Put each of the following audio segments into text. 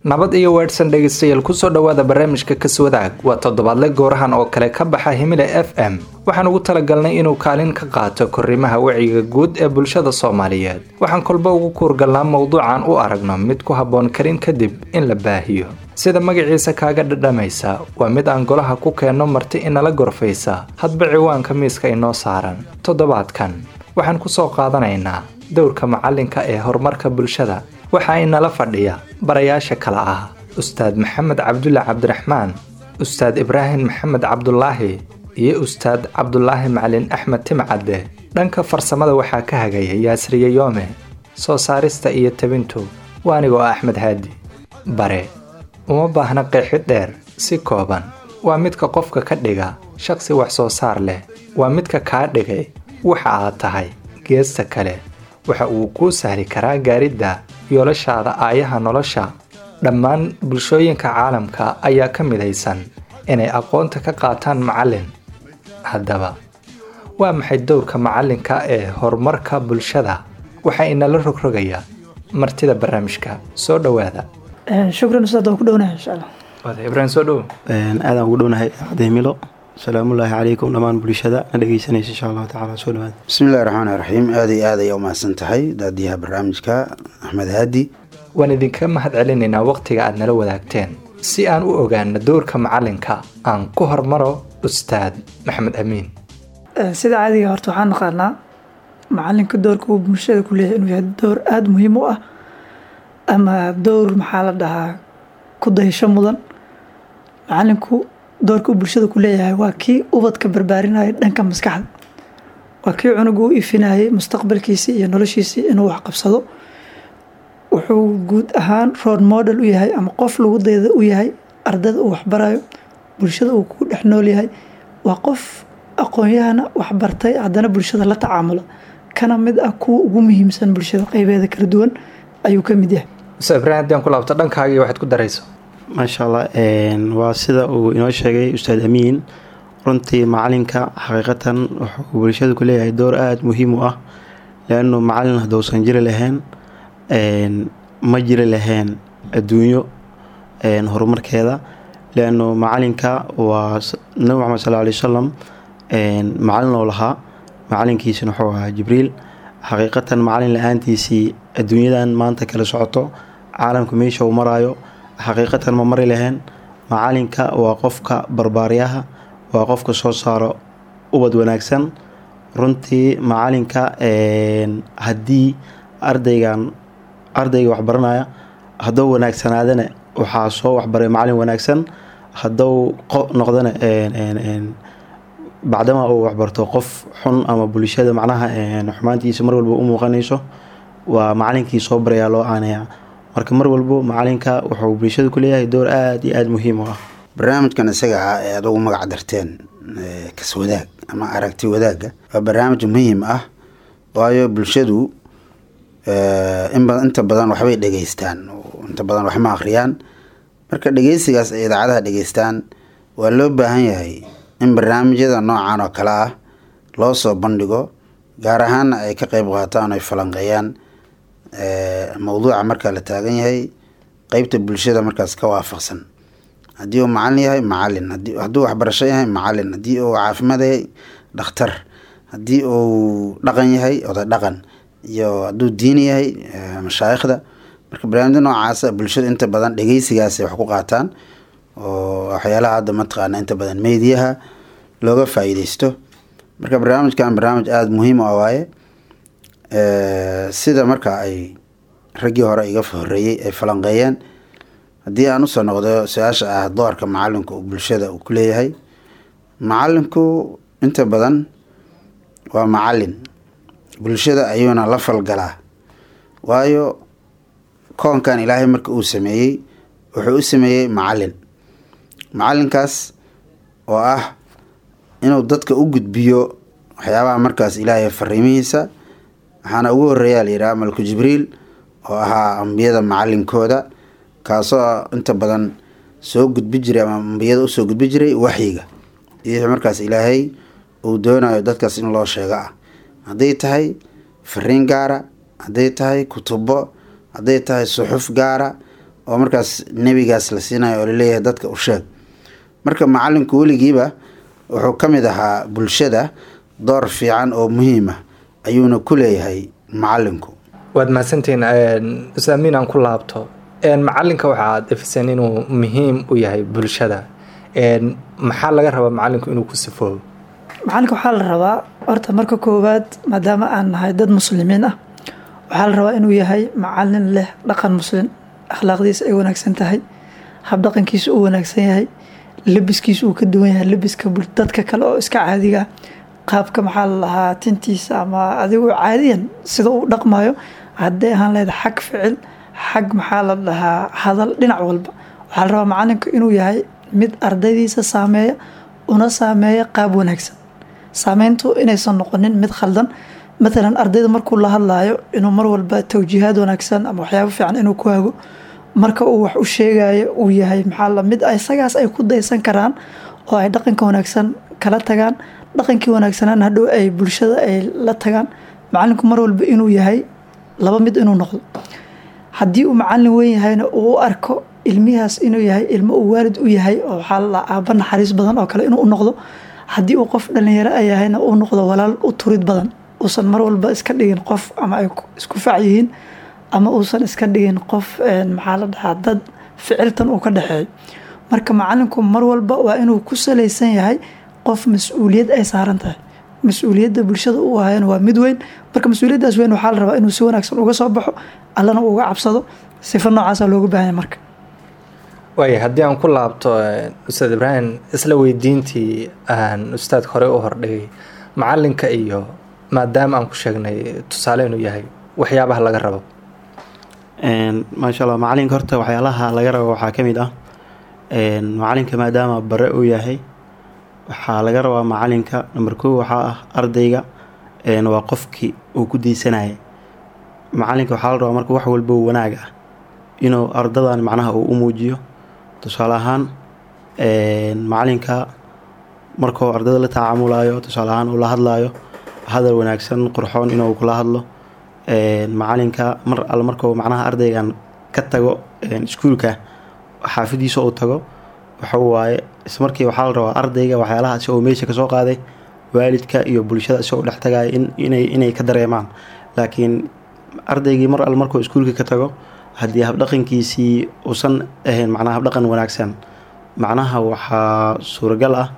nabad iyo weedhsan dhegaystayaal kusoo dhowaada barnaamijka kaswadaag waa toddobaadle goorahan oo kale ka baxa himile f m waxaan ugu talagalnay inuu kaalin ka qaato korrimaha wacyiga guud ee bulshada soomaaliyeed waxaan kolba ugu kuurgalnaa mowduucan u aragno mid ku habboon karin kadib in la baahiyo sida magaciisa kaaga dhadhamaysa waa mid aan golaha ku keenno marti inala gorfaysa hadba ciwaanka miiska inoo saaran toddobaadkan waxaan kusoo qaadanaynaa dowrka macalinka ee horumarka bulshada waxaa inala fadhiya barayaasha kale ah ustaad maxamed cabdulle cabdiraxmaan ustaad ibraahim maxamed cabdulaahi iyo ustaad cabdulaahi macalin axmed timcadde dhanka farsamada waxaa ka hagaya yaasriye yoome soo saarista iyo tabintu waa anigoo axmed haadi bare uma baahna qeexid dheer si kooban waa midka qofka ka dhiga shaqsi wax soo saar leh waa midka kaa dhigay waxa aad tahay geesta kale waxa uu kuu sahli karaa gaaridda yoolashaada aayaha nolosha dhammaan bulshooyinka caalamka ayaa ka midaysan inay aqoonta ka qaataan macallin haddaba waa maxay dowrka macallinka ee horumarka bulshada waxaa inala rogrogaya martida barnaamijka soo dhowaada shukran ustaad waan ku dhownahay insha allah ibraahim soo dhow aadaan ugu dhownahay cademilo salaamullaahi calaykum dhammaan bulshada na dhegeysanaysa insha allahu tacala soo dhawaada bismillahi raxmaani raxiim aada iyo aad ayaa umahadsan tahay daadiyaha barnaamijka axmed haadi waan idinka mahad celinaynaa wakhtiga aad nala wadaagteen si aan u ogaano dowrka macallinka aan ku hormaro ustaad maxamed amiin sida caadiga horta waxaan naqaanaa macalinka doorka uu bulshada ku leeyahay inuu yahay door aada muhiim u ah ama dowr maxaa la dhahaa ku dayasho mudan macalinku doorka uu bulshada ku leeyahay waa kii ubadka barbaarinaya dhanka maskaxda waa kii cunuga u ifinayay mustaqbalkiisii iyo noloshiisii inuu waxqabsado wuxuu guud ahaan road model u yahay ama qof lagu dayda u yahay ardada uu waxbarayo bulshada uu ku dhex nool yahay waa qof aqoon-yahana waxbartay haddana bulshada la tacaamula kana mid ah kuwa ugu muhiimsan bulshada qeybeeda kala duwan ayuu ka mid yahay ustaad ibraahim haddii aan ku laabto dhankaagii waxaad ku darayso maasha allah waa sida uu inoo sheegay ustaad amiin runtii macalinka xaqiiqatan wuxuu bulshada ku leeyahay door aada muhiim u ah leanu macalin haddousan jiri lahayn ma jiri lahayn adduunyo horumarkeeda leanu macalinka waa nabi maxamed sal alay wasalam macalin oo lahaa macalinkiisina wuxuu ahaa jibriil xaqiiqatan macalin la-aantiisii adduunyadan maanta kala socoto caalamka meesha uu maraayo xaqiiqatan ma mari lahayn macalinka waa qofka barbaaryaha waa qofka soo saaro ubad wanaagsan runtii macalinka haddii ardaygan ardayga waxbaranaya haddou wanaagsanaadana waxaa soo waxbaray macalin wanaagsan haddou noqdana bacdama uu waxbarto qof xun ama bulshada macnaha xumaantiisa mar walba u muuqanayso waa macalinkii soo barayaa loo aanaya marka mar walbo macalinka wuxuu bulshada ku leeyahay door aada iyo aada muhiim u ah barnaamijkan isaga ah ee adugu magac darteen kaswadaag ama aragti wadaagga waa barnaamij muhiim ah waayo bulshadu inta badan waxbay dhegeystaan inta badan waxma akhriyaan marka dhegeysigaas ay idaacadaha dhegeystaan waa loo baahan yahay in barnaamijyada noocan oo kale ah loo soo bandhigo gaar ahaana ay ka qeyb qaataan ay falanqeeyaan mowduuca markaa la taagan yahay qeybta bulshada markaas ka waafaqsan haddii uu macalin yahay macalin hadduu waxbarasho yahay macalin haddii uu caafimaad yahay dhakhtar haddii uu dhaqan yahay oday dhaqan iyo hadduu diini yahay mashaayikhda marka barnaamijya noocaasa bulshada inta badan dhegeysigaasay wax ku qaataan oo waxyaalaha hadda mataqaana inta badan meediyaha looga faa-iideysto marka barnaamijkan barnaamij aada muhiim u ah waaye sida marka ay raggii hore iga horeeyey ay falanqeeyeen haddii aan usoo noqdo su-aasha ah doorka macalinku uu bulshada uu ku leeyahay macalinku inta badan waa macalin bulshada ayuuna la falgalaa waayo koonkan ilaahay marka uu sameeyey wuxuu u sameeyey macalin macalinkaas oo ah inuu dadka u gudbiyo waxyaabaha markaas ilaahay fariimihiisa waxaana ugu horeeyaa layidhaha malku jibriil oo ahaa ambiyada macalinkooda kaasoo inta badan soo gudbi jiray ama ambiyada usoo gudbi jiray waxyiga iyo markaas ilaahay uu doonayo dadkaas in loo sheego ah hadday tahay fariin gaara hadday tahay kutubo hadday tahay suxuf gaara oo markaas nebigaas la siinayo oo laleeyahay dadka u sheeg marka macalinku weligiiba wuxuu ka mid ahaa bulshada door fiican oo muhiima ayuuna ku leeyahay macalinku waad mahadsantihiin ustaad amiin aan ku laabto macalinka waxaad ifiseen inuu muhiim u yahay bulshada maxaa laga rabaa macalinku inuu ku sifoobo macalinka waxaa la rabaa horta marka koowaad maadaama aan nahay dad muslimiin ah waxaa la rabaa inuu yahay macalin leh dhaqan muslim akhlaaqdiisa ay wanaagsan tahay habdhaqankiisa uu wanaagsan yahay labiskiisa uu ka duwan yahay labiska dadka kale oo iska caadiga qaabka maxaa la lahaa tintiisa ama adigu caadiyan sida uu dhaqmayo hadday ahaan lahayd xag ficil xag maxaa la dhahaa hadal dhinac walba waxaa la rabaa macalinku inuu yahay mid ardaydiisa saameeya una saameeya qaab wanaagsan saameyntu inaysan noqonin mid khaldan matalan ardayda markuu la hadlaayo inuu mar walba tawjiihaad wanaagsan ama waxyaabo fiican inuu ku hago marka uu wax u sheegayo uu yahay maxaa la mid isagaas ay ku daysan karaan oo ay dhaqanka wanaagsan kala tagaan dhaqankii wanaagsanaan hadhow ay bulshada ay la tagaan macalinku mar walba inuu yahay laba mid inuu noqdo haddii uu macalin weyn yahayna uu u arko ilmihaas inuu yahay ilmo uu waalid u yahay oo waxaa la aaba naxariis badan oo kale inuu u noqdo haddii uu qof dhalinyaro a yahayna uu noqdo walaal u turid badan uusan mar walba iska dhigin qof ama ay isku fac yihiin ama uusan iska dhigin qof maxaa la dhahaa dad ficiltan uu ka dhexeeyo marka macalinku mar walba waa inuu ku salaysan yahay qof mas-uuliyad ay saaran tahay mas-uuliyadda bulshada u ahayana waa mid weyn marka mas-uuliyaddaas weyn waxaa la rabaa inuu si wanaagsan uga soo baxo allana uga cabsado sifa noocaasa looga baahanya marka waaya haddii aan ku laabto ustaad ibraahim isla weydiintii aan ustaad hore u hordhigay macalinka iyo maadaama aan ku sheegnay tusaale inuu yahay waxyaabaha laga rabo maasha allah macalinka horta waxyaalaha laga rabo waxaa ka mid ah macalinka maadaama bare uu yahay waxaa laga rabaa macalinka number kow waxaa ah ardayga waa qofkii uu ku daysanaya macalinka waxaa la rabaa marka wax walba wanaag ah inuu ardadan macnaha uu u muujiyo tusaale ahaan macalinka markuu ardada la tacaamulayo tusaale ahaan uu la hadlayo hadal wanaagsan qurxoon inuu kula hadlo macalinka mar alle markuu macnaha ardaygan ka tago iskuulka xaafadiisa uu tago waxa waaye ismarkii waxaa la rabaa ardayga waxyaalaha isagoo meesha kasoo qaaday waalidka iyo bulshada isagoo dhex tagaya inay inay ka dareemaan laakiin ardaygii mar alle markuu iskuulka ka tago haddii habdhaqankiisii uusan ahayn macnaha habdhaqan wanaagsan macnaha waxaa suuragal ah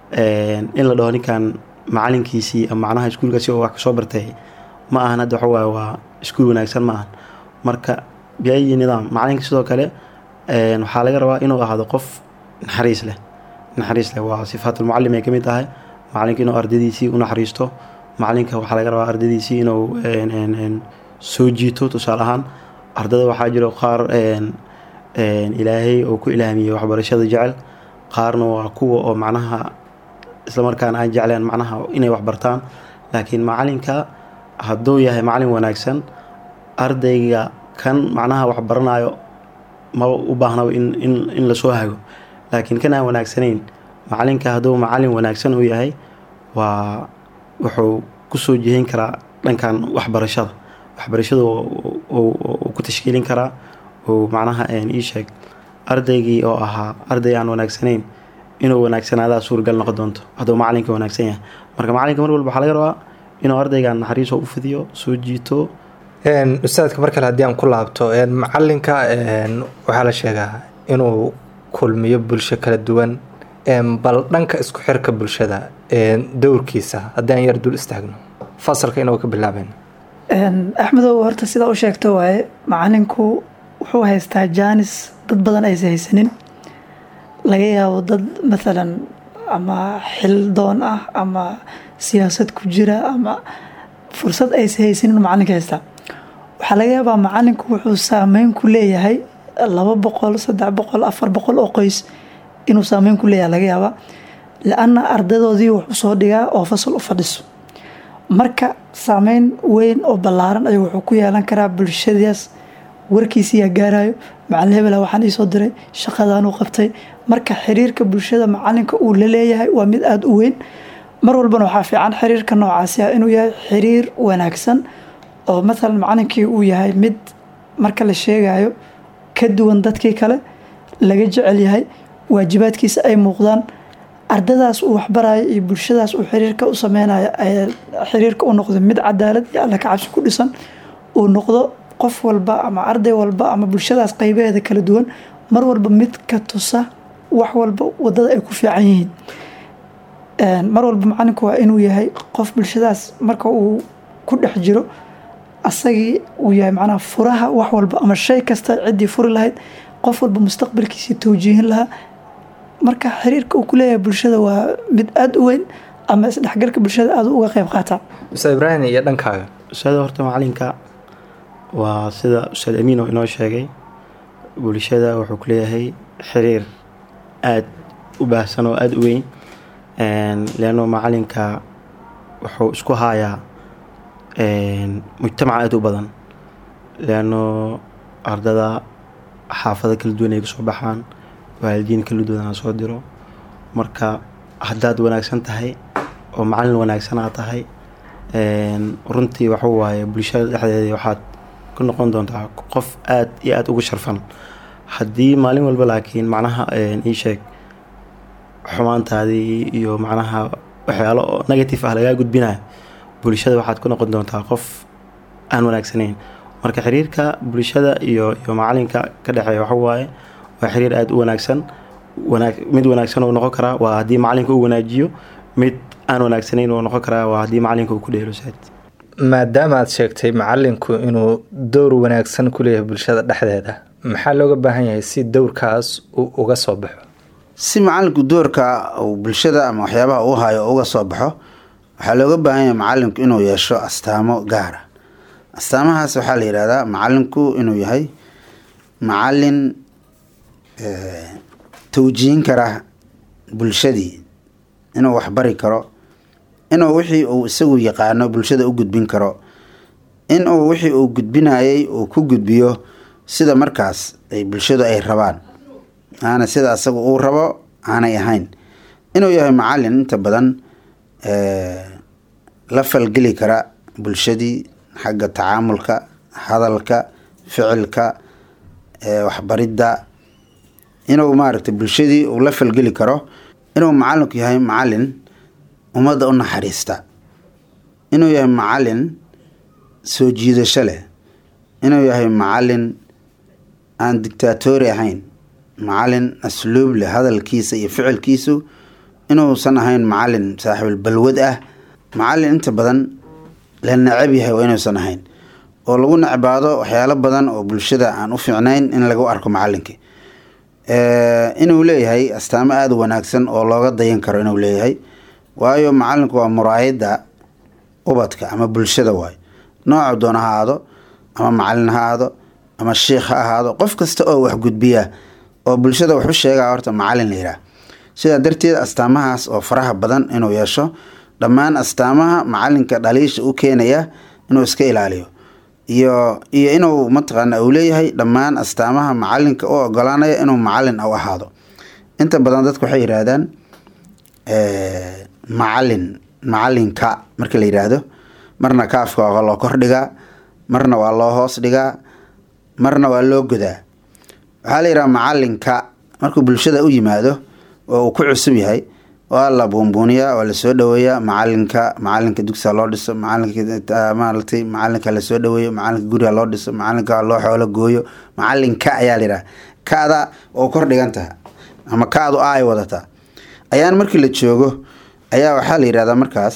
in la dhaho ninkan macalinkiisii ama macnaha iskuulkaasi oo wax kasoo bartay ma ahan hadda waxa waaye waa iskuul wanaagsan ma ahan marka biayi nidaam macalinka sidoo kale waxaa laga rabaa inuu ahaado qof naxariis leh naxariis leh waa sifaatulmucalim ay ka mid tahay macalinka inuu ardadiisii u naxariisto macalinka waxaa laga rabaa ardadiisii inuu soo jiito tusaale ahaan ardada waxaa jiro qaar ilaahay oo ku ilaamiyey waxbarashada jecel qaarna waa kuwa oo macnaha islamarkaana aan jecleen macnaha inay waxbartaan laakiin macalinka hadduu yahay macalin wanaagsan ardayga kan macnaha waxbaranayo maba u baahnaba in in in lasoo hago laakiin kan aan wanaagsanayn macalinka hadduu macalin wanaagsan uu yahay waa wuxuu kusoo jihin karaa dhankan waxbarashada waxbarashada uu ku tashkiilin karaa uu macnaha ii sheeg ardaygii oo ahaa arday aan wanaagsanayn inuu wanaagsanaadaa suuragal noqon doonto hadduu macalinka wanaagsan yahay marka macalinka mar walba waxaa laga rabaa inuu ardaygan naxariiso u fidiyo soo jiito ustaadka mar kale haddii aan ku laabto macalinka waxaa la sheegaa inuu kulmiyo bulsho kala duwan bal dhanka isku xirka bulshada dowrkiisa haddii aan yar dul istaagno fasalka inuu ka bilaaben axmedow horta sidaa u sheegto waaye macalinku wuxuu haystaa jaanis dad badan aysa haysanin laga yaabo dad maalan ama xil doon ah ama siyaasad ku jira ama fursad aysa haysanin macalinka haystaa waxaa laga yaabaa macalinku wuxuu saameyn ku leeyahay laba boqol saddex boqol afar boqol oo qoys inuu saameyn ku leeyahay laga yaabaa la-anna ardadoodii wuxuu soo dhigaa oo fasal u fadhiso marka saameyn weyn oo ballaaran ayuu wuxuu ku yeelan karaa bulshadaas warkiisiyaa gaarayo macalin hebela waxaan iisoo diray shaqadaanuu qabtay marka xiriirka bulshada macalinka uu la leeyahay waa mid aada u weyn mar walbana waxaa fiican xiriirka noocaasi ah inuu yahay xiriir wanaagsan oo maalan macalinkii uu yahay mid marka la sheegayo ka duwan dadkii kale laga jecel yahay waajibaadkiisa ay muuqdaan ardadaas uu waxbarayo iyo bulshadaas uu xiriirka u sameynayo ay xiriirka u noqdo mid cadaalad iyo alla ka cabsi ku dhisan uu noqdo qof walba ama arday walba ama bulshadaas qeybaheeda kala duwan mar walba mid ka tusa wax walba wadada ay ku fiican yihiin mar walba macalinku waa inuu yahay qof bulshadaas marka uu ku dhex jiro asagii uu yahay macnaha furaha wax walba ama shay kasta ciddii furi lahayd qof walba mustaqbalkiisii towjiihin lahaa marka xiriirka uu ku leeyahay bulshada waa mid aada u weyn ama isdhexgalka bulshada aada uga qeyb qaataa ustaad ibraahim iyo dhankaaga ustaada horta macalinka waa sida ustaad amiin oo inoo sheegay bulshada wuxuu ku leeyahay xiriir aada u baahsan oo aada u weyn leanno macalinka wuxuu isku haayaa mujtamac aada u badan leanno ardada xaafado kala duwan ay kasoo baxaan waalidiin kala duwan soo diro marka haddaad wanaagsan tahay oo macalin wanaagsan aad tahay runtii waxuu waaye bulshada dhexdeeda waxaad ku noqon doontaa qof aada iyo aada ugu sharfan haddii maalin walba laakiin macnaha ii sheeg xumaantaadii iyo macnaha waxyaalo oo negative ah lagaa gudbinayo bulshada waxaad ku noqon doontaa qof aan wanaagsanayn marka xiriirka bulshada iyo iyo macalinka ka dhexeeya waxa waaye waa xiriir aada u wanaagsan wanaag mid wanaagsan uu noqon karaa waa haddii macalinka uu wanaajiyo mid aan wanaagsanayn uu noqon karaa waa haddii macalinka uu ku dheelo saad maadaama aad sheegtay macalinku inuu dowr wanaagsan ku leeyahay bulshada dhexdeeda maxaa looga baahan yahay si dowrkaas uu uga soo baxo si macalinku doorka uu bulshada ama waxyaabaha uu hayo uga soo baxo waxaa looga baahan yahay macalinku inuu yeesho astaamo gaara astaamahaas waxaa la yihahdaa macalinku inuu yahay macalin towjihin kara bulshadii inuu waxbari karo inuu wixii uu isagu yaqaano bulshada u gudbin karo inuu wixii uu gudbinayay uu ku gudbiyo sida markaas ay bulshadu ay rabaan aana sida asaga uu rabo aanay ahayn inuu yahay macalin inta badan la falgeli kara bulshadii xagga tacaamulka hadalka ficilka waxbaridda inuu maaragtay bulshadii uu la falgeli karo inuu macalinku yahay macalin ummadda u naxariista inuu yahay macalin soo jiidasho leh inuu yahay macalin aan dictaatori ahayn macalin asluub leh hadalkiisa iyo ficilkiisu inuusan ahayn macalin saaxiibul balwad ah macalin inta badan la necab yahay waa inuusan ahayn oo lagu necbaado waxyaalo badan oo bulshada aan u fiicnayn in lagu arko macalinkii inuu leeyahay astaamo aada u wanaagsan oo looga dayan karo inuu leeyahay waayo macalinku waa muraayadda ubadka ama bulshada waayo nooca doona ha aado ama macalin ha aado ama shiikh ha ahaado qof kasta oo wax gudbiya oo bulshada wax u sheegaa horta macalin la yidhaah sidaa darteed astaamahaas oo faraha badan inuu yeesho dhammaan astaamaha macalinka dhaliisha u keenaya inuu iska ilaaliyo iyo iyo inuu mataqaana uu leeyahay dhammaan astaamaha macalinka u ogolaanaya inuu macalin u ahaado inta badan dadku waxay yidhaahdaan macalin macalinka marka la yidhaahdo marna kaafka waa loo kordhigaa marna waa loo hoos dhigaa marna waa loo godaa waxaa la yidhaha macalinka markuu bulshada u yimaado oo uu ku cusub yahay waa la buunbuuniyaa waa lasoo dhaweeyaa macalinka macalinka dugsiga loo dhiso macalinka maaratay macalinka lasoo dhaweeyo macalinka guriga loo dhiso macalinka loo xoolo gooyo macalinka ayaa la yidhaha kada oo kor dhigan taha ama kaadu a ay wadataa ayaan markii la joogo ayaa waxaa la yidhahdaa markaas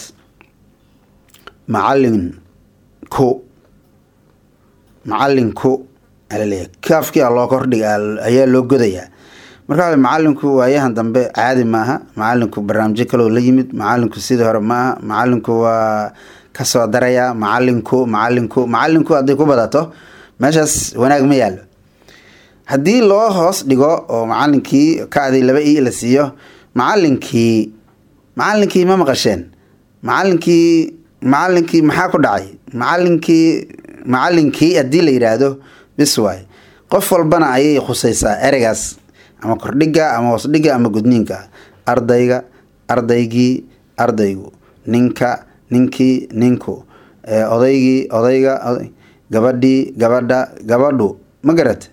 macalinku macalinku alaleeyahay kaafkia loo kordhiga ayaa loo godayaa markaa macalinku waayahan dambe caadi maaha macalinku barnaamijyo kaloo la yimid macalinku sidii hore maaha macalinku waa kasoo darayaa macalinku macalinku macalinku hadday ku badato meeshaas wanaag ma yaallo haddii loo hoos dhigo oo macalinkii kaadii laba i la siiyo macalinkii macalinkii ma maqasheen macalinkii macalinkii maxaa ku dhacay macalinkii macalinkii haddii la yidhaahdo bis waay qof walbana ayay khusaysaa ereygaas ama kordhiga ama hoosdhiga ama gudniinka ardayga ardaygii ardaygu ninka ninkii ninku odaygii odayga gabadhii gabadha gabadhu ma garat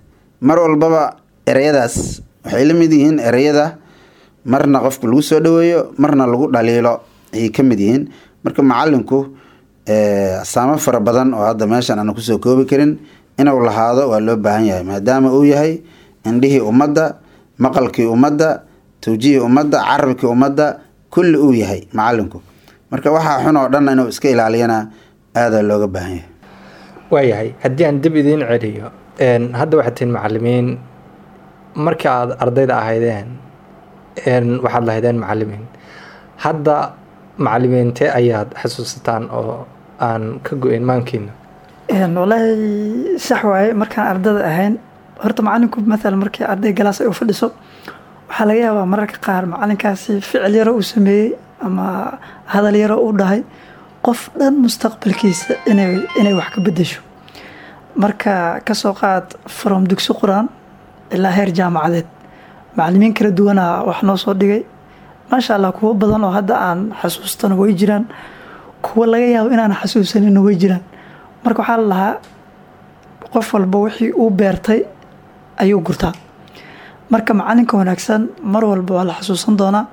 mar walbaba ereyadaas waxay la mid yihiin ereyada marna qofka lagu soo dhaweeyo marna lagu dhaliilo ayay ka mid yihiin marka macalinku asaamo fara badan oo hadda meeshan aana kusoo koobi karin inuu lahaado waa loo baahan yahay maadaama uu yahay indhihii ummadda maqalkii ummadda tawjihii ummadda carabkii ummadda kulli uu yahay macalinku marka waxaa xun oo dhan inuu iska ilaaliyana aadaa looga baahan yahay waayahay haddii aan dib idiin celiyo hadda waxaad tihiin macalimiin markii aada ardayda ahaydeen waxaad lahaydeen macalimiin hadda macalimiintee ayaad xasuusataan oo aan ka go-in maankiina walaahi sax waaye markaan ardada ahayn horta macalinku maalan markii arday galaas ay u fadhiso waxaa laga yaabaa mararka qaar macalinkaasi ficil yaro uu sameeyey ama hadal yaro uu dhahay qof dhan mustaqbalkiisa inay inay wax ka bedesho marka kasoo qaad from dugsi qur-aan ilaa heer jaamacadeed macalimiin kala duwanaa wax noo soo dhigay maasha allah kuwo badan oo hadda aan xasuustana way jiraan kuwo laga yaabo inaan xasuusanina way jiraan marka waxaa la lahaa qof walba wixii uu beertay ayuu gurtaa marka macalinka wanaagsan mar walba waa la xasuusan doonaa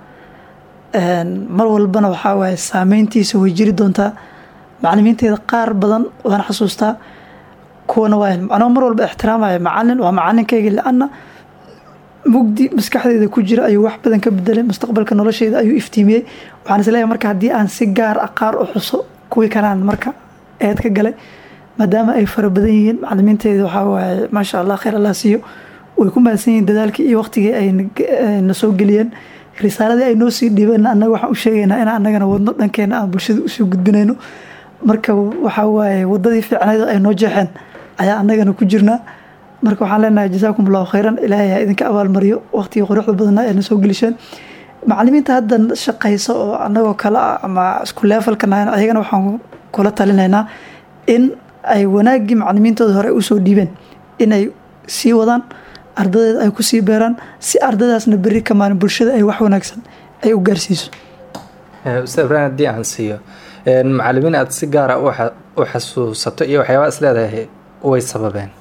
mar walbana waxaa waaye saameyntiisa way jiri doontaa macalimiinteeda qaar badan waan xasuustaa kuwana waa anoo mar walba ixtiraamaya macalin waa macalinkayga la-ana mugdi maskaxdeeda ku jira ayuu wax badan ka bedelay mustaqbalka nolosheeda ayuu iftiimiyey waxaan isleeyahay marka haddii aan si gaar ah qaar u xuso kuwii kalaan marka eed ka galay maadaama ay fara badan yihiin macalimiinteeda waxaa waaye maasha allah khayr allah siiyo way ku mahadsan yihiin dadaalkii iyo waqtigii ay na soo geliyeen risaaladii ay noo sii dhiibeen annaga waxaan u sheegaynaa in annagana wadno dhankeena aan bulshada usoo gudbinayno marka waxaa waaye wadadii fiicnayd ay noo jeexeen ayaa annagana ku jirnaa marka waxaan leenahay jasaakum allahu khayran ilaahay ha idinka abaalmariyo waqtigii quruxda badnaa ee na soo gelisheen macalimiinta hadda shaqaysa oo annagoo kale ah ama isku leefalka nahayn ayagana waxaan kula talinaynaa in ay wanaaggii macalimiintooda hore usoo dhiibeen inay sii wadaan ardadeeda ay kusii beeraan si ardadaasna beri ka maalin bulshada ay wax wanaagsan ay u gaarsiiso ustaad ibrahim haddii aan siiyo macalimiin aada si gaara u xasuusato iyo waxyaabaa is leedahay way sababeen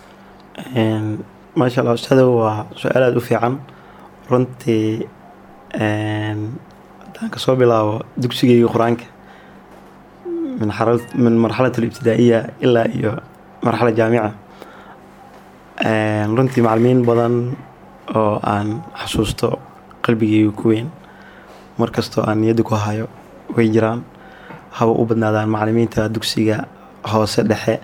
maasha allah ustaada waa su-aal aada u fiican runtii haddaan kasoo bilaabo dugsigeyga qur-aanka min marxalat alibtidaa'iya ilaa iyo marxala jaamica runtii macalimiin badan oo aan xasuusto qalbigeyga ku weyn markastoo aan niyadda ku hayo way jiraan haba u badnaadaan macalimiinta dugsiga hoose dhexe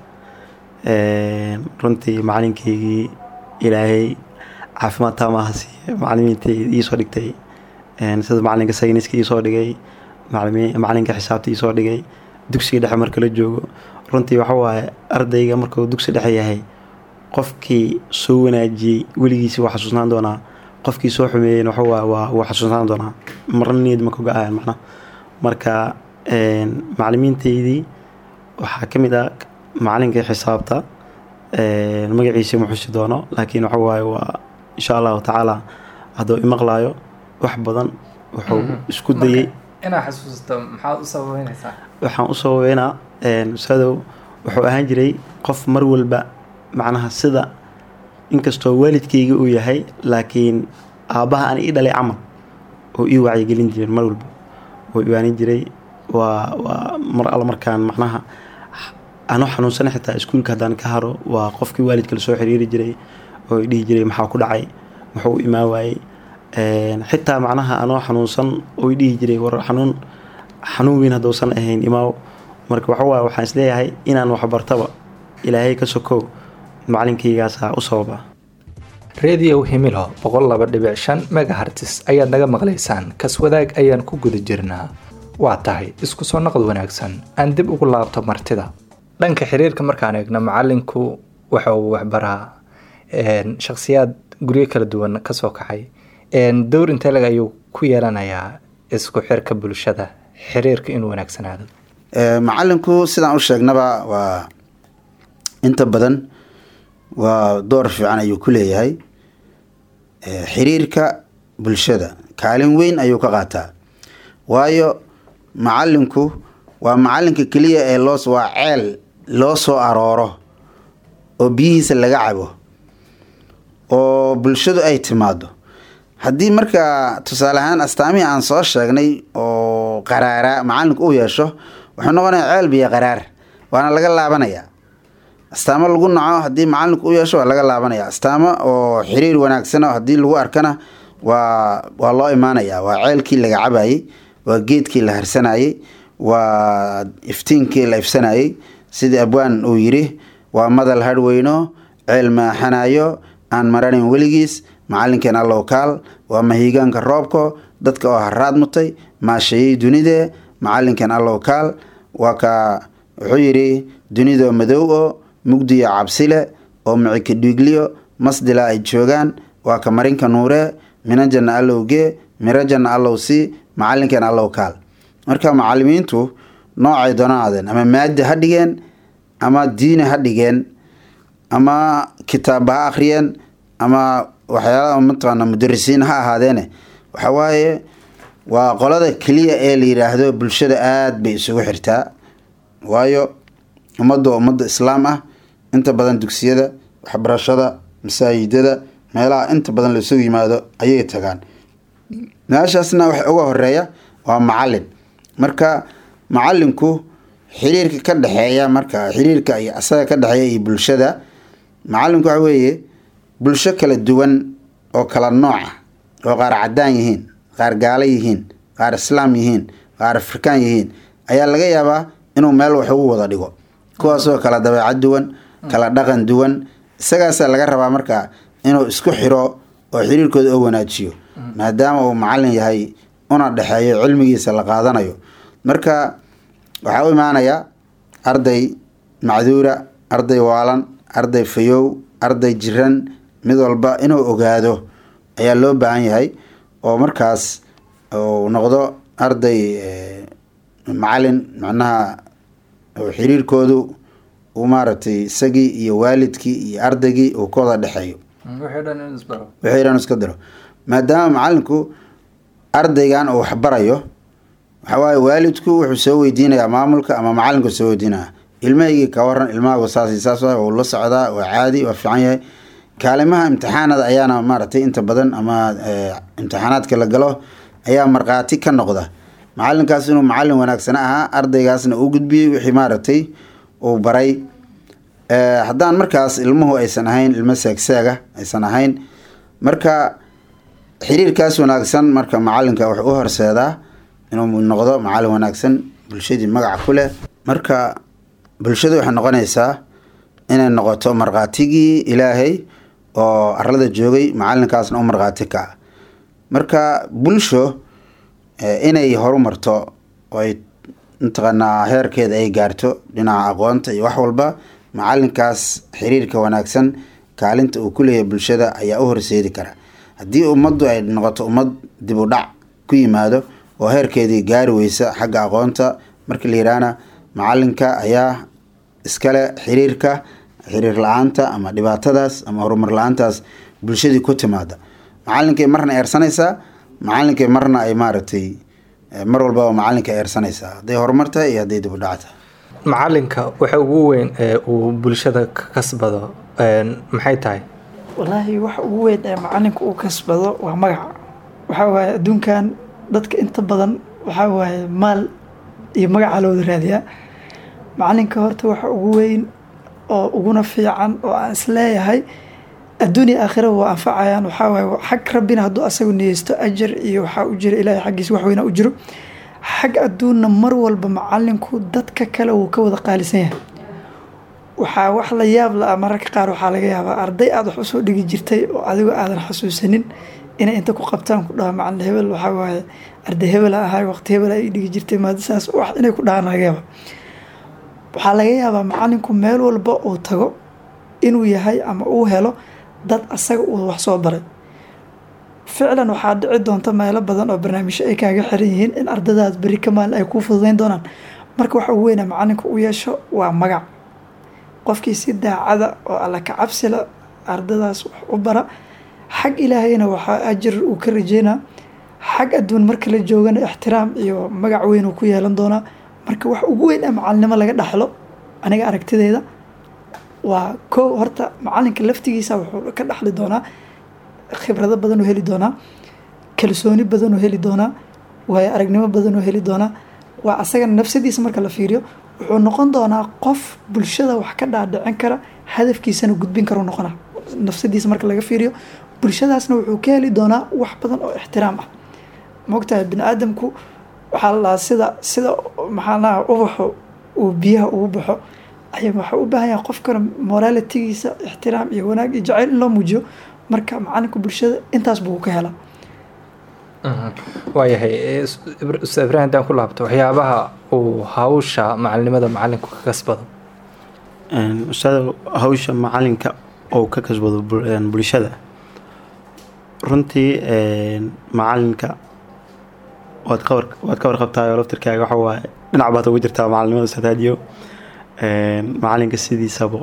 runtii macalinkeygii ilaahay caafimaad taamaha siiye macalimiinta iisoo dhigtay sida macalinka sayniska iisoo dhigay macalinka xisaabta iisoo dhigay dugsiga dhexe marka la joogo runtii waxa waaye ardayga markuu dugsi dhexe yahay qofkii soo wanaajiyey weligiisi waa xasuusnaan doonaa qofkii soo xumeeyeen waxawaa waa wuu xasuusnaan doonaa marna niyad ma ka go-ayan macna marka macalimiinteydii waxaa ka mid ah macalinkii xisaabta magaciisa ma xusi doono laakiin waxa waaye waa insha allahu tacaala hadduu imaqlaayo wax badan wuxuu isku dayey inaa xasuusto maxaad u sababeynaysaa waxaan u sababeynaa ustaadow wuxuu ahaan jiray qof mar walba macnaha sida inkastoo waalidkayga uu yahay laakiin aabbaha aan ii dhalay camal oo ii wacyigelin jiren mar walba oo iwaanin jiray waa waa mar alla markaan macnaha anoo xanuunsana xitaa iskuulka haddaan ka haro waa qofkii waalidka lasoo xiriiri jiray oo dhihi jiray maxaa ku dhacay muxuu u imaan waayey xitaa macnaha anoo xanuunsan oo dhihi jiray war xanuun xanuun weyn hadduusan ahayn imaaw marka waxawaaye waxaan isleeyahay inaan waxbartaba ilaahay ka sokow macalinkaygaasa u sababa rediyow himilo boqol laba dhibic shan megahartis ayaad naga maqlaysaan kaswadaag ayaan ku guda jirnaa waa tahay isku soo naqd wanaagsan aan dib ugu laabto martida dhanka xiriirka markaan eegno macalinku waxa uu waxbaraa shakhsiyaad guryo kala duwan kasoo kacay dowr inteleg ayuu ku yeelanayaa isku xirka bulshada xiriirka inuu wanaagsanaado macalinku sidaan u sheegnaba waa inta badan waa door fiican ayuu ku leeyahay xiriirka bulshada kaalin weyn ayuu ka qaataa waayo macalinku waa macalinka keliya ee loo waa ceel loo soo arooro oo biyihiisa laga cabo oo bulshadu ay timaado haddii markaa tusaale ahaan astaamihii aan soo sheegnay oo qaraaraa macalinku uu yeesho wuxuu noqonaya ceel biyo qaraar waana laga laabanayaa astaamo lagu naco haddii macalinku u yeesho waa laga laabanaya astaamo oo xiriir wanaagsan oo haddii lagu arkana waa waa loo imaanaya waa ceelkii laga cabayey waa geedkii la harsanayey waa iftiinkii la ifsanayey sidii abwaan uu yiri waa madal hadhweyno ceel maaxanayo aan maranin weligiis macalinkeen allow kaal waa mahiigaanka roobko dadka oo haraad mutay maasheeyey dunide macalinkeen allow kaal waa ka wuxuu yidhi dunidoo madow oo mugdiyo cabsile oo micika dhiigliyo masdila ay joogaan waa ka marinka nuuree minajanna allowgee mirajanna allow sii macalinkeen allow kaal marka macalimiintu noocay doonaadeen ama maadi ha dhigeen ama diini ha dhigeen ama kitaabba ha akhriyeen ama waxyaalaha mataqaana mudarisiin ha ahaadeene waxa waaye waa qolada keliya ee la yidhaahdo bulshada aada bay isugu xirtaa waayo ummadda ummadda islaam ah inta badan dugsiyada waxbarashada masaajidada meelaha inta badan la isugu yimaado ayay tagaan meeshaasna waxa uga horeeya waa macalin marka macalinku xiriirka ka dhexeeya marka xiriirka iyo asaga ka dhexeeya iyo bulshada macalinku waxa weeye bulsho kala duwan oo kala nooc ah oo qaar cadaan yihiin qaar gaalo yihiin qaar islaam yihiin qaar afrikaan yihiin ayaa laga yaabaa inuu meel wax ugu wada dhigo kuwaasoo kala dabeecad duwan kala dhaqan duwan isagaasaa laga rabaa marka inuu isku xiro oo xiriirkooda oo wanaajiyo maadaama uu macalin yahay una dhexeeyo cilmigiisa la qaadanayo marka waxaa u imaanaya arday macduura arday waalan arday fayow arday jiran mid walba inuu ogaado ayaa loo baahan yahay oo markaas uu noqdo arday macalin macnaha xiriirkoodu uu maaragtay isagii iyo waalidkii iyo ardaygii uu ka wada dhexeeyo wixii dhan iska diro maadaama macalinku ardaygan uu waxbarayo waxaa waaye waalidku wuxuu soo weydiinayaa maamulka ama macalinku soo weydiinaya ilmahaygii ka waran ilmahagu saas saas wuu la socdaa waa caadi waa fiican yahay kaalimaha imtixaanada ayaana maaragtay inta badan ama imtixaanaadka la galo ayaa markhaati ka noqda macalinkaas inuu macalin wanaagsan ahaa ardaygaasna uu gudbiyey wixii maaragtay uu baray haddaan markaas ilmuhu aysan ahayn ilmo seegseega aysan ahayn marka xiriirkaas wanaagsan marka macalinka wuxuu u horseedaa inuu noqdo macalin wanaagsan bulshadii magaca ku leh marka bulshadu waxay noqonaysaa inay noqoto markhaatigii ilaahay oo arlada joogay macalinkaasna u markhaati ka ah marka bulsho inay horumarto oo ay mataqaanaa heerkeeda ay gaarto dhinaca aqoonta iyo wax walba macalinkaas xiriirka wanaagsan kaalinta uu ku leeyahay bulshada ayaa u horseedi kara haddii ummaddu ay noqoto ummad dib u dhac ku yimaado oo heerkeedii gaari weysa xagga aqoonta marka la yidhaahna macalinka ayaa iskale xiriirka xiriir la-aanta ama dhibaatadaas ama horumar la-aantaas bulshadii ku timaada macalinkay marna eersanaysaa macalinkay marna ay maaragtay mar walbaba macalinka eersanaysaa hadday horumar tahay iyo hadday dib u dhac tahay macalinka waxa ugu weyn ee uu bulshada ka kasbado maxay tahay wallaahi waxa ugu weyn ee macalinka uu kasbado waa magaca waxaa waaye adduunkan dadka inta badan waxaa waaye maal iyo magaca looda raadiyaa macalinka horta waxa ugu weyn oo uguna fiican oo aan isleeyahay adduun iyo aakhira waa anfacayaan waxaa waaye xag rabbina hadduu asagu niyeysto ajar iyo waxaa u jira ilaahay xaggiisa wax weyna u jiro xag adduunna mar walba macalinku dadka kale wuu ka wada qaalisan yahay waxaa wax la yaab la ah mararka qaar waxaa laga yaabaa arday aada wax usoo dhigi jirtay oo adigoo aadan xasuusanin inay inta ku qabtaan ku dhaha macalin hebel waxaa waaye arday hebel a ahay waqti hebel ay dhigi jirtay maadasaas wax inay ku dhahaan laga yaaba waxaa laga yaabaa macalinku meel walba uu tago inuu yahay ama uu helo dad asaga uu wax soo baray ficlan waxaa dhici doonta meelo badan oo barnaamijyo ay kaaga xiran yihiin in ardadaas beri ka maalin ay kuu fududeyn doonaan marka waxa ugu weynaa macalinka u yeesho waa magac qofkii si daacada oo alla ka cabsila ardadaas wax u bara xag ilaahayna waxaa ajir uu ka rajeynaa xag adduun marka la joogana ixtiraam iyo magac weyn uu ku yeelan doonaa marka wax ugu weyn ee macalinimo laga dhaxlo aniga aragtideyda waa kow horta macalinka laftigiisa wuxuu ka dhaxli doonaa khibrado badan oo heli doonaa kalsooni badan oo heli doonaa waayo aragnimo badan oo heli doonaa waa asagana nafsadiisa marka la fiiriyo wuxuu noqon doonaa qof bulshada wax ka dhaadhicin kara hadafkiisana gudbin karu noqona nafsadiisa marka laga fiiriyo bulshadaasna wuxuu ka heli doonaa wax badan oo ixtiraam ah maogtahay bini aadamku waxaa la dhahaa sida sida maxaa lahaa ubaxu uu biyaha ugu baxo ay waxaa u baahan yahay qofkana moralitigiisa ixtiraam iyo wanaag iyo jacayl in loo muujiyo marka macalinka bulshada intaas buu ka helaa waayahay ustaad ibrahim haddaan ku laabto waxyaabaha uu hawsha macalinimada macalinku ka kasbado ustaad hawsha macalinka oo ka kasbado bulshada runtii macalinka waad ka war waad ka warqabtaayoo laftirkaaga waxa waaye dhinac baad ugu jirtaa macalinimada ustaad haadiyo macalinka sidiisaba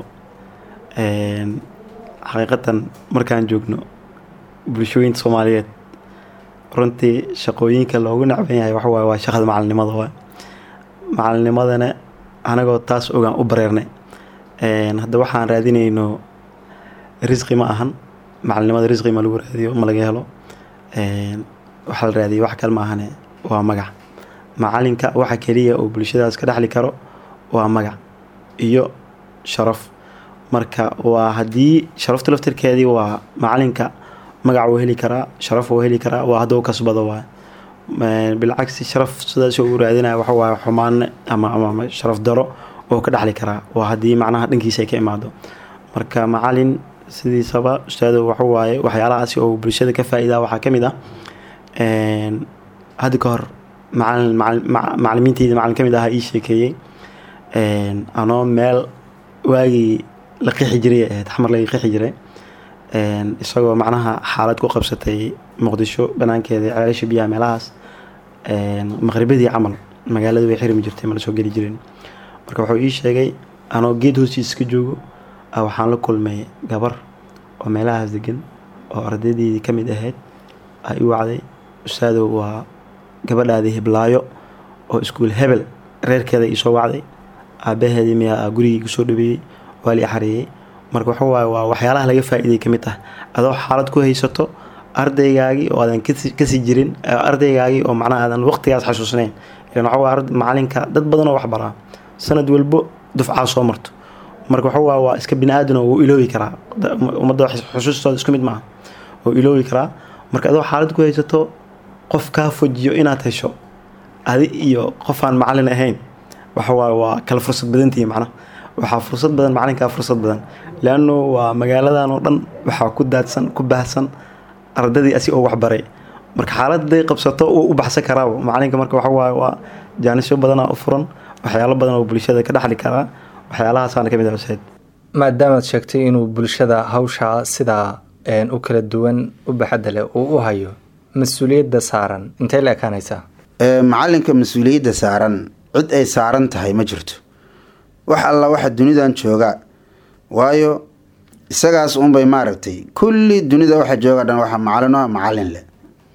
xaqiiqatan markaan joogno bulshooyinta soomaaliyeed runtii shaqooyinka loogu nacban yahay waxa waaye waa shaqada macalinimada waa macalinnimadana anagoo taas ogaan u bareernay hadda waxaan raadinayno risqi ma ahan macalinimada risqi ma lagu raadiyo ma laga helo waxaa la raadiyay wax kale ma ahane waa magac macalinka waxa keliya uu bulshadaas ka dhexli karo waa magac iyo sharaf marka waa haddii sharafta laftirkeedii waa macalinka magac wuu heli karaa sharaf wuu heli karaa waa hadduu kasbado waa bilcagsi sharaf sidaas uu raadinaya waxa waaye xumaan ama ama sharaf daro oo ka dhexli karaa waa haddii macnaha dhankiisa ay ka imaado marka macalin sidiisaba ustaado waxa waaye waxyaalahaasi oo bulshada ka faa-iidaa waxaa ka mid ah hadda ka hor macalin macalimiinteyda macalin ka mid ahaa ii sheekeeyey anoo meel waagii la qixi jiray ahayd xamar laga qixi jiray isagoo macnaha xaalad ku qabsatay muqdisho banaankeeda ceelasha biyaha meelahaas maqribadii camal magaalada way xirmi jirtay ma la soo geli jirin marka wuxuu ii sheegay anoo geed hoostiisa ka joogo waxaan la kulmay gabar oo meelahaas degan oo ardaydeydii ka mid ahayd ay u wacday ustaadow waa gabadhaadii hiblaayo oo iskuul hebel reerkeeda iisoo wacday aabaheedii miyaa gurigii kusoo dhaweeyey waa li xareeyey marka waxa waaye waa waxyaalaha laga faa-iiday ka mid ah adoo xaalad ku haysato ardaygaagii oo aadan kasii jirin ardaygaagii oo macnaha aadan waqtigaas xasuusnayn ilan waxa waa macalinka dad badan oo wax baraa sanad walbo dufcaa soo marto marka waxa waa waa iska bini aadan oo wuu iloobi karaa ummadda xusuustooda isku mid maaha wuu iloobi karaa marka adoo xaalad ku haysato qof kaa fojiyo inaad hesho adi iyo qofaan macalin ahayn waxa waaye waa kala fursad badantihi macnaha waxaa fursad badan macalinkaa fursad badan leanno waa magaaladan oo dhan waxaa ku daadsan ku baahsan ardadii asi oo waxbaray marka xaalad haday qabsato wuu u baxsan karaaba macalinka marka waxa waaye waa jaanisyo badanaa u furan waxyaalo badan oo bulshada ka dhexli karaa waxyaalahaasana ka mid ah usaid maadaamaad sheegtay inuu bulshada hawshaa sidaa u kala duwan u baxadda leh uu u hayo mas-uuliyadda saaran intay la ekaanaysaa macalinka mas-uuliyadda saaran cid ay saaran tahay ma jirto wax alla waxa dunidan jooga waayo isagaas unbay maaragtay kulli dunida waxa jooga dhan waxa macalin ah macalin leh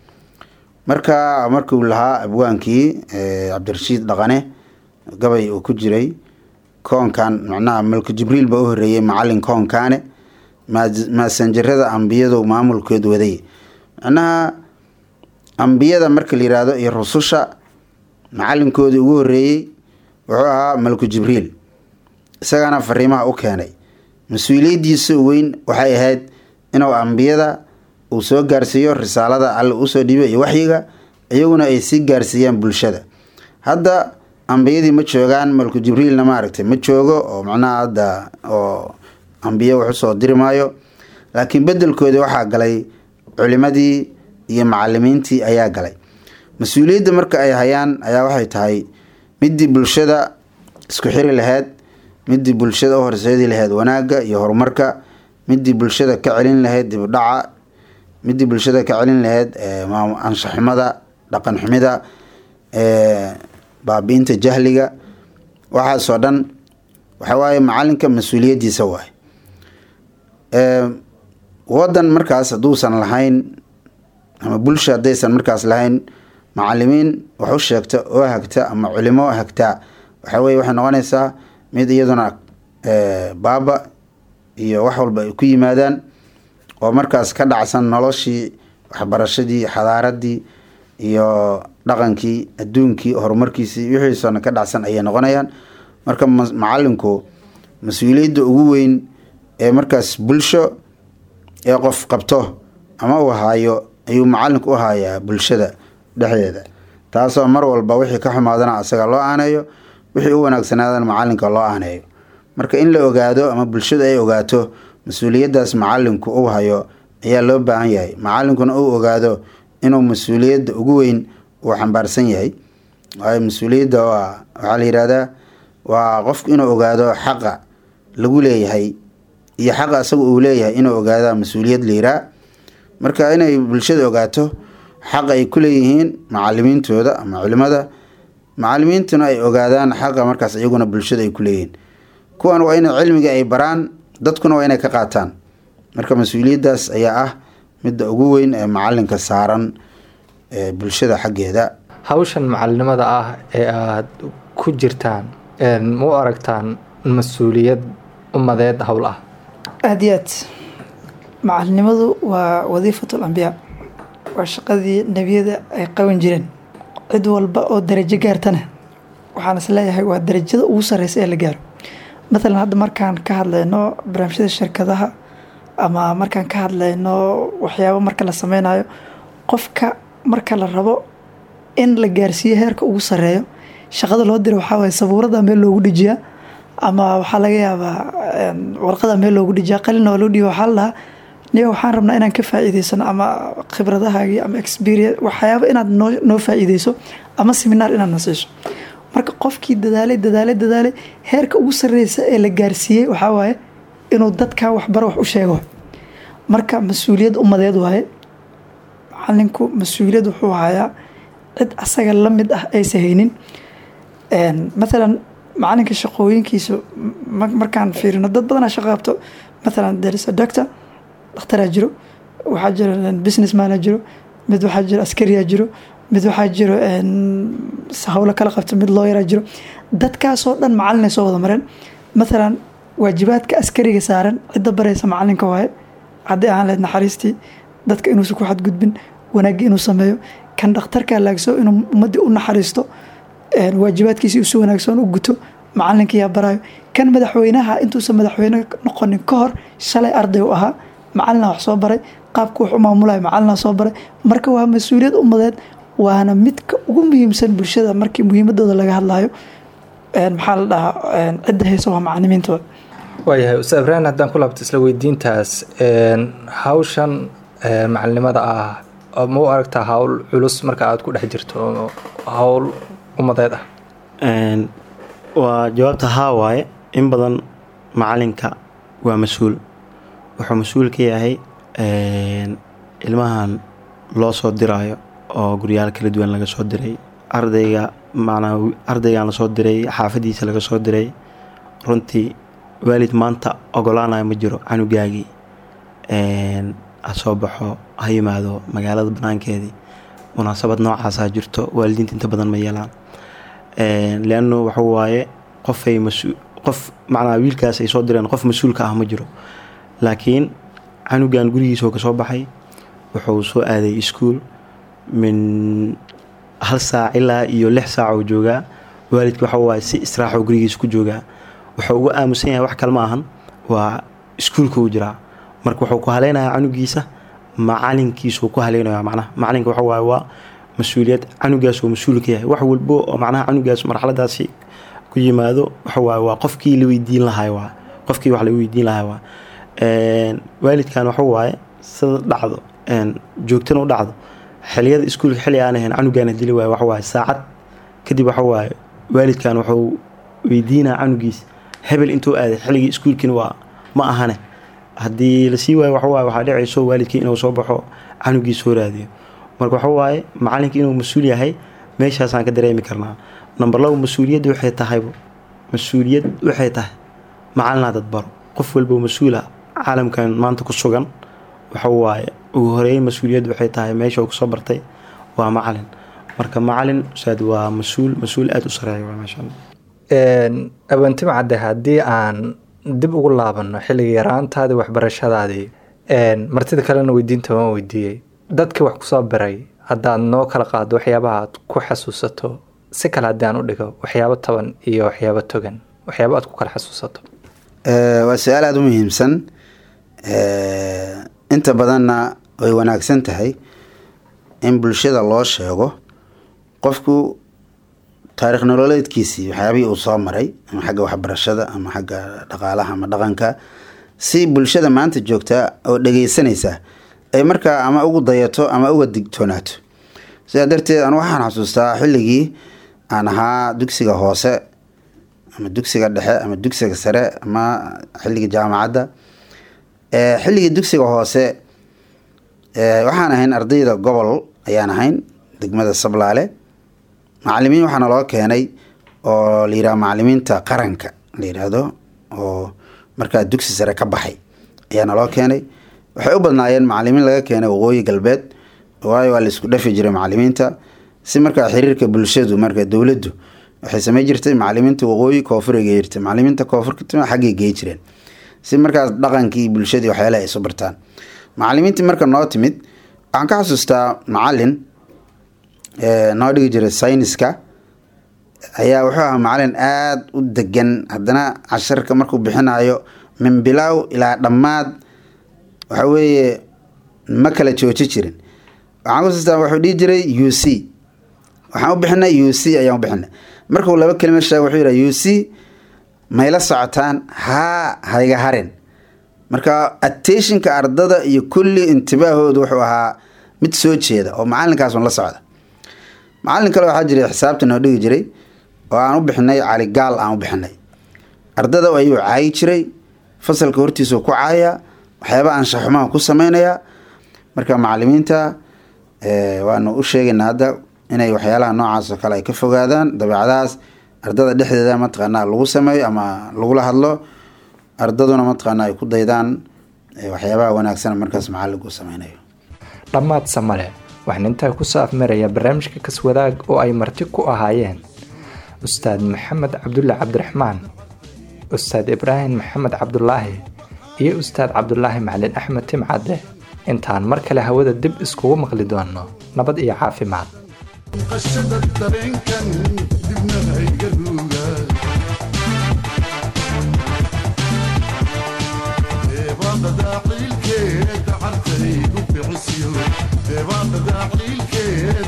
marka markuu lahaa abwaankii cabdirashiid dhaqane gabay uu ku jiray koonkan macnaha malku jibriil baa u horeeyey macalin koonkaane maasanjarada ambiyadu maamulkood waday macnaha ambiyada marka la yihahdo iyo rususha macalinkoodii ugu horeeyey wuxuu ahaa malku jibriil isagana fariimaha u keenay mas-uuliyadiisa weyn waxay ahayd inuu ambiyada uu soo gaarsiiyo risaalada alle usoo dhiibay iyo waxyiga iyaguna ay sii gaarsiiyaan bulshada hadda ambiyadii ma joogaan malku jibriilna maaragtay ma joogo oo macnaha hadda oo ambiye wax usoo diri maayo laakiin bedelkoodii waxaa galay culimadii iyo macalimiintii ayaa galay mas-uuliyadda marka ay hayaan ayaa waxay tahay midii bulshada isku xiri lahayd midii bulshada u horseedi lahayd wanaagga iyo horumarka midii bulshada ka celin lahayd dibdhaca midii bulshada ka celin lahayd anshaxumada dhaqan xumida baabiinta jahliga waxaasoo dhan waxawaaye macalinka mas-uuliyadiisa waay wadan markaas hadduusan lahayn ama bulsha haddaysan markaas lahayn macalimiin wax u sheegta oo hagta ama culimo hagtaa waxaweye waxay noqonaysaa mid iyaduna baaba iyo wax walba ay ku yimaadaan oo markaas ka dhacsan noloshii waxbarashadii xadaaradii iyo dhaqankii adduunkii horumarkiisii wixiisona ka dhacsan ayay noqonayaan marka macalinku mas-uuliyadda ugu weyn ee markaas bulsho ee qof qabto ama uu haayo ayuu macalinku u haayaa bulshada dhexdeeda taasoo mar walba wixii ka xumaadana asaga loo aaneeyo wixii u wanaagsanaadana macalinka loo aaneeyo marka in la ogaado ama bulshadu ay ogaato mas-uuliyaddaas macalinku uu hayo ayaa loo baahan yahay macalinkuna uu ogaado inuu mas-uuliyadda ugu weyn uu xambaarsan yahay waayo mas-uuliyadda waa waxaa la yihahdaa waa qofku inuu ogaado xaqa lagu leeyahay iyo xaqa isaga uu leeyahay inuu ogaadaa mas-uuliyad liiraa marka inay bulshada ogaato xaqa ay ku leeyihiin macalimiintooda ama culimada macalimiintuna ay ogaadaan xaqa markaas iyaguna bulshada ay ku leeyihiin kuwan waa inay cilmiga ay baraan dadkuna waa inay ka qaataan marka mas-uuliyaddaas ayaa ah midda ugu weyn ee macalinka saaran ee bulshada xaggeeda hawshan macalinimada ah ee aada ku jirtaan ma u aragtaan mas-uuliyad umadeed howl ah aada iyo aad macalinimadu waa wadiifatul ambiyaa waa shaqadii nebiyada ay qaban jireen cid walba oo darajo gaartana waxaan is leeyahay waa darajada ugu sareysa ee la gaaro matalan hadda markaan ka hadlayno barnaamijyada shirkadaha ama markaan ka hadlayno waxyaabo marka la sameynayo qofka marka la rabo in la gaarsiiyo heerka ugu sareeyo shaqada loo dira waxaa waye sabuurada meel loogu dhijiyaa ama waxaa laga yaabaa warqada meel loogu dhijiyaa qalina waa loo dhiiba waxaa la dhahaa niga waxaan rabnaa inaan ka faa'iideysano ama khibradahaagii ama experience waxyaaba inaad noo noo faa'iideyso ama seminaar inaad na siiso marka qofkii dadaalay dadaalay dadaalay heerka ugu sarreysa ee la gaarsiiyey waxaa waaye inuu dadkaa waxbaro wax u sheego marka mas-uuliyad umadeed waaye macalinku mas-uuliyad wuxuu hayaa cid asaga la mid ah aysa haynin mathalan macalinka shaqooyinkiisa markaan fiirino dad badanaa shaqo qabto mathalan there is a doctor dhakhtaraa jiro waxaa jiro business mana jiro mid waxaa jiro askariyaa jiro mid waxaa jiro howlo kala qabto mid looyaraa jiro dadkaasoo dhan macalin ay soo wada mareen mathalan waajibaadka askariga saaran cidda baraysa macalinka waaye haddii aan leed naxariistii dadka inuusan ku xadgudbin wanaagii inuu sameeyo kan dhakhtarkaa laagso inuu ummaddii u naxariisto waajibaadkiisii usi wanaagsan u guto macalinkiyaa barayo kan madaxweynaha intuusan madaxweyne noqonin ka hor shalay arday u ahaa macalina wax soo baray qaabka wax u maamulayo macalina soo baray marka waa mas-uuliyad umadeed waana midka ugu muhiimsan bulshada markii muhiimadooda laga hadlayo maxaa la dhahaa cidda haysa waa macalimiintooda waayahay ustaad ibraahim haddaan ku laabto isla weydiintaas hawshan macalinimada ah ma u aragtaa hawl culus marka aada ku dhex jirto hawl umadeed ah waa jawaabta haa waaye in badan macalinka waa mas-uul wuxuu mas-uul ka yahay ilmahan loo soo diraayo oo guryaal kala duwan laga soo diray ardayga macnaa ardaygan lasoo diray xaafadiisa laga soo diray runtii waalid maanta ogolaanayo ma jiro canugaagii ha soo baxo ha yimaado magaalada banaankeedii munaasabad noocaasaa jirto waalidiinta inta badan ma yeelaan leannu waxa waaye qofay mas qof macnaa wiilkaas ay soo direen qof mas-uulka ah ma jiro laakiin canugan gurigiisoo kasoo baxay wuxuu soo aaday iskuol min hal saac ilaa iyo lix saac oo joogaa waalidka waxa waaye si israaxoo gurigiisa ku joogaa wuxuu uga aamusan yahay wax kale ma ahan waa iskuulka uu jiraa marka wuxuu ku haleynayaa canugiisa macalinkiisuu ku haleynaya macnaha macalinka waxa waaye waa mas-uuliyad canugaas oo mas-uul ka yahay wax walbo oo macnaha canugaas marxaladaasi ku yimaado waxa waaye waa qofkii la weydiin lahay waa qofkii wax la weydiin lahay waa waalidkan waxa waaye sida dhacdo joogtana u dhacdo xiliyada iskuulka xilli aan ahayn canugaana dili waayo waxa waaye saacad kadib waxa waaye waalidkan wuxuu weydiinaa canugiis hebel intuu aaday xilligii iskuulkiina waa ma ahane haddii lasii waayo waxa waaye waxaa dhicayso waalidkii inuu soo baxo canugiis soo raadiyo marka waxa waaye macalinka inuu mas-uul yahay meeshaasaan ka dareemi karnaa number labo mas-uuliyadda waxay tahaybo mas-uuliyad waxay tahay macalina dad baro qof walbo mas-uula caalamkan maanta ku sugan waxa waaye ugu horeeyn mas-uuliyaddu waxay tahay meesha uu kusoo bartay waa macalin marka macalin ustaad waa mas-uul mas-uul aada u sareeya waa maasha allah awantima cadde haddii aan dib ugu laabano xilliga yaraantaadii waxbarashadaadii martida kalena weydiinta waan weydiiyey dadkii wax kusoo biray haddaad noo kala qaado waxyaabaha aad ku xasuusato si kale haddii aan u dhigo waxyaabo taban iyo waxyaabo togan waxyaabo aad ku kala xasuusato waa su-aal aada u muhiimsan inta badanna way wanaagsan tahay in bulshada loo sheego qofku taarikh nololeedkiisii waxyaabihii uu soo maray ama xagga waxbarashada ama xagga dhaqaalaha ama dhaqanka si bulshada maanta joogtaa oo dhegeysanaysa ay markaa ama ugu dayato ama uga digtoonaato sidaa darteed anu waxaan xasuustaa xilligii aan ahaa dugsiga hoose ama dugsiga dhexe ama dugsiga sare ama xilligii jaamacadda xilligii dugsiga hoose waxaan ahayn ardayda gobol ayaan ahayn degmada sablaale macalimiin waxaana loo keenay oo la yidhaha macalimiinta qaranka la yidhaahdo oo markaa dugsi sare ka baxay ayaana loo keenay waxay u badnaayeen macalimiin laga keenay waqooyi galbeed waayo waa la isku dhafi jiray macalimiinta si markaa xiriirka bulshadu marka dowladdu waxay samey jirtay macalimiinta waqooyi koonfuray gey jirtay macalimiinta koonfurta xaggay gey jireen si markaas dhaqankii bulshadii waxyaalaha ay isu bartaan macalimiintii marka noo timid waxaan ka xasuustaa macalin noo dhigi jiray sayniska ayaa wuxuu ahaa macalin aada u degan haddana casharka markuu bixinayo min bilaaw ilaa dhammaad waxa weeye ma kala jooji jirin waxaan kuxasuustaa wuxuu dhihi jiray u c waxaan u bixinay u c ayaan u bixinay markuu laba kelima sheega wuxuu yidhaha u c mayla socotaan haa hayga harin marka attentionka ardada iyo kulli intibaahoodu wuxuu ahaa mid soo jeeda oo macalinkaas un la socda macalin kale waxaa jiray xisaabta noo dhigi jiray oo aan u bixinay caligaal aan u bixinay ardada ayuu caayi jiray fasalka hortiisuu ku caaya waxyaaba anshaxumaha ku sameynayaa marka macalimiinta waanu u sheegaynaa hadda inay waxyaalaha noocaas oo kale ay ka fogaadaan dabeecadahaas ardada dhexdeeda mataqaanaa lagu sameeyo ama lagula hadlo ardaduna mataqaanaa ay ku daydaan waxyaabaha wanaagsan markaas macalinku u sameynayo dhammaad samale waxaan intaa kusoo afmaraya barnaamijka kaswadaag oo ay marti ku ahaayeen ustaad maxamed cabdulle cabdiraxmaan ustaad ibraahim maxamed cabdulaahi iyo ustaad cabdulaahi macalin axmed timcadde intaan mar kale hawada dib iskugu maqli doonno nabad iyo caafimaad qashada dareenkan dibna hayga ruuga deebaaqada ciilkeeda cartaygu bixisiyo deebaaqada ciilkeeda